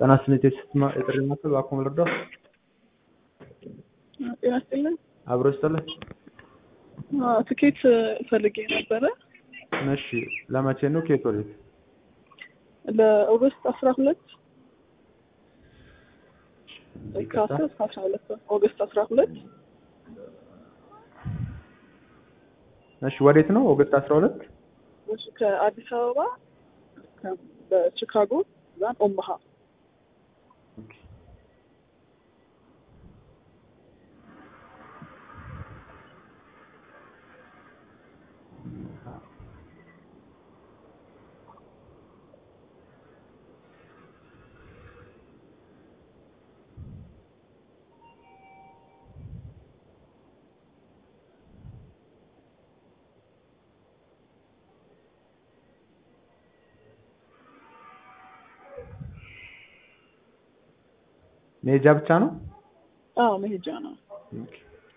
ጤና ይስጥልኝ የስልክ የጥሪ ማዕከል እባክዎ ልርዳዎ? ጤና ይስጥልኝ። አብሮ ይስጥልኝ። አዎ፣ ትኬት ፈልጌ ነበረ እሺ ለመቼ ነው? ከየት ወዴት? ለኦገስት አስራ ሁለት ይቅርታ። ከአስር እስከ አስራ ሁለት ኦገስት አስራ ሁለት እሺ ወዴት ነው? ኦገስት አስራ ሁለት እሺ ከአዲስ አበባ ከ- በቺካጎ ዛን ኦማሃ መሄጃ ብቻ ነው? አዎ መሄጃ ነው። ኦኬ።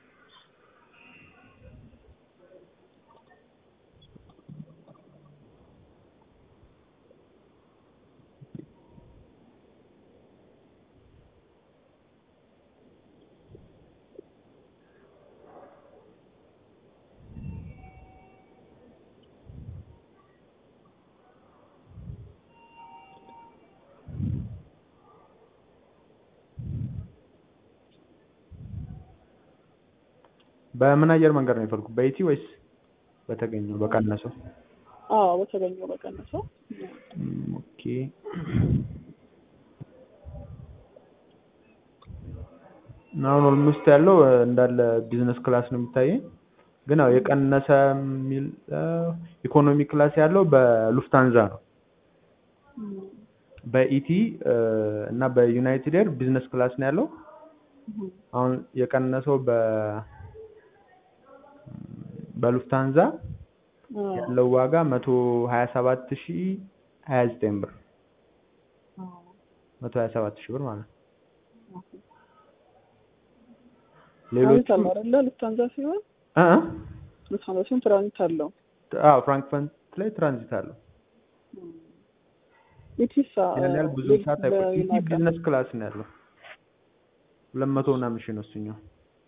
በምን አየር መንገድ ነው የፈልኩት? በኢቲ ወይስ በተገኘው በቀነሰው? አዎ በተገኘው በቀነሰው እም፣ ኦኬ አሁን ኦልሞስት ያለው እ፣ እንዳለ ቢዝነስ ክላስ ነው የሚታየኝ። ግን ያው የቀነሰ የሚል ኢኮኖሚ ክላስ ያለው በሉፍታንዛ ነው። እም፣ በኢቲ እ፣ እና በዩናይትድ ኤር ቢዝነስ ክላስ ነው ያለው። እም፣ አሁን የቀነሰው በ በሉፍታንዛ አዎ፣ ያለው ዋጋ መቶ ሀያ ሰባት ሺ ሀያ ዘጠኝ ብር አዎ፣ መቶ ሀያ ሰባት ሺህ ብር ማለት ነው። ኦኬ። ሌሎቹ ትራንዚት አለው አይደለ? ሉፍታንዛ ሲሆን እ እ ሉፍታንዛ ሲሆን ትራንዚት አለው። አዎ ፍራንክፈርት ላይ ትራንዚት አለው። ኢቲሳ ያን ያህል ብዙ ሰዓት አይቆይም። ኢቲ ቢዝነስ ክላስ ነው ያለው። ሁለት መቶ ምናምን ሺህ ነው እሱኛው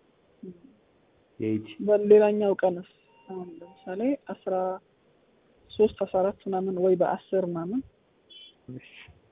የኢቲ በሌላኛው ቀንስ አሁን ለምሳሌ አስራ ሶስት አስራ አራት ምናምን ወይ በአስር ምናምን እሺ።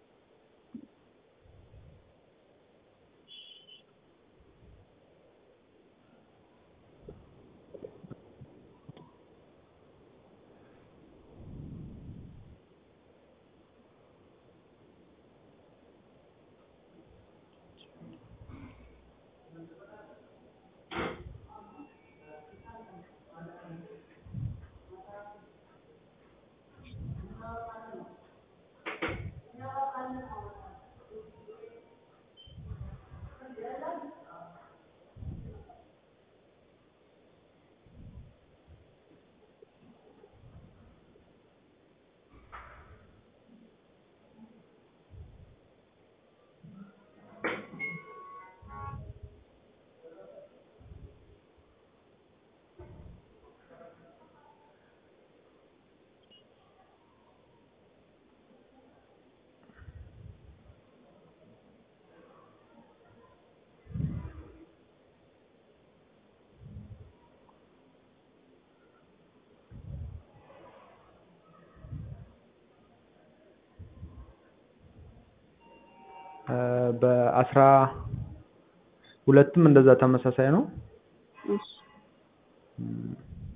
እ፣ በአስራ ሁለትም እንደዛ ተመሳሳይ ነው። እሺ እም፣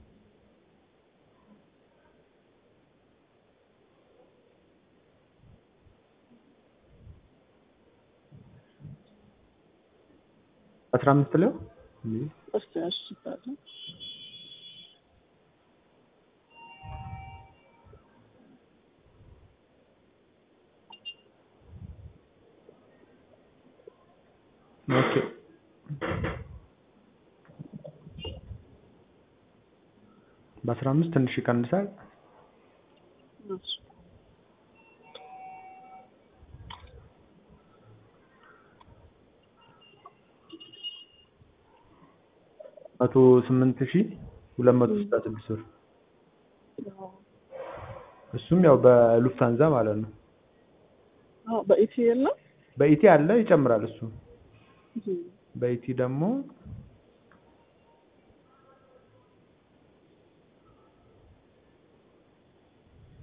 አስራ አምስት ላይ እስቲ እሺ ይባላል። ኦኬ በአስራ አምስት ትንሽ ይቀንሳል። እሺ መቶ ስምንት ሺህ ሁለት መቶ ስልሳ ስድስት ብር እሱም ያው በሉፍታንዛ ማለት ነው። አዎ በኢቲኤል ነው። በኢቲ አለ ይጨምራል እሱ እህ፣ በኢቲ ደግሞ